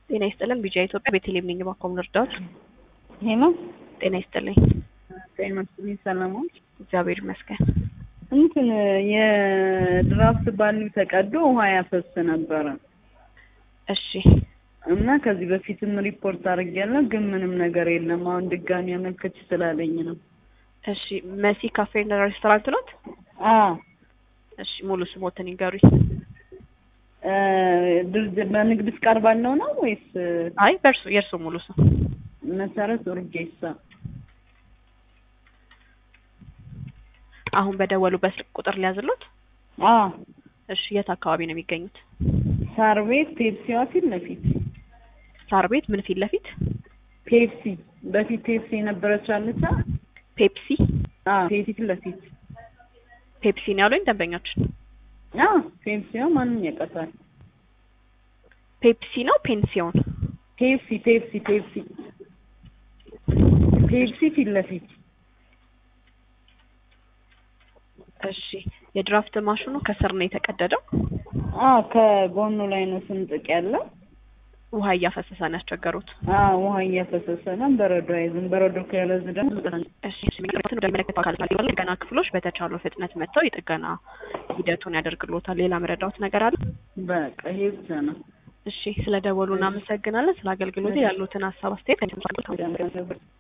ጤና ይስጥልን ቢጂአይ ኢትዮጵያ ቤተልሔም ነኝ። እባክዎ ምን ልርዳዎት? ሄሎ ጤና ይስጥልኝ። ጤና ይስጥልኝ። ሰላሞች እግዚአብሔር ይመስገን። እንትን የድራፍት ባልኒ ተቀዶ ውሃ ያፈስ ነበረ እሺ እና ከዚህ በፊትም ሪፖርት አድርጌያለሁ፣ ግን ምንም ነገር የለም። አሁን ድጋሚ አመልከች ስላለኝ ነው። እሺ መሲ ካፌና ሬስቶራንት ኖት? አዎ እሺ ሙሉ ስሞትን ይንገሩኝ። እ ድርጅት በንግድ ፍቃድ ባለው ነው ወይስ አይ በእርሱ የእርሱ ሙሉ ስም መሰረት ኡርጌሳ? አሁን በደወሉበት ስልክ ቁጥር ሊያዝሎት? አዎ እሺ የት አካባቢ ነው የሚገኙት? ሳር ቤት ፔፕሲዋ ፊት ለፊት ሳር ቤት ምን ፊት ለፊት? ፔፕሲ በፊት ፔፕሲ የነበረች አለቻ። ፔፕሲ አዎ ፔፕሲ ፊት ለፊት ፔፕሲ ነው ያሉኝ ደንበኛችን። አዎ ፔፕሲዋ ማንም ያውቃታል። ፔፕሲ ነው ፔንሲዮን? ፔፕሲ ፔፕሲ ፔፕሲ ፔፕሲ ፊት ለፊት እሺ የድራፍት ማሽኑ ከስር ነው የተቀደደው? አዎ ከጎኑ ላይ ነው ስንጥቅ ያለው። ውሃ እያፈሰሰ ነው ያስቸገሩት? አዎ ውሃ እያፈሰሰ ነው። በረዶ አይዝም። በረዶ ከያዘ ደግሞ እሺ ወደሚመለከተው አካል ካለ ጥገና ክፍሎች በተቻለው ፍጥነት መጥተው የጥገና ሂደቱን ያደርግልዎታል። ሌላ መረዳዎት ነገር አለ? በቃ ይሄ ብቻ ነው። እሺ ስለ ደወሉ እናመሰግናለን። ስለ አገልግሎቱ ያሉትን ሀሳብ አስተያየት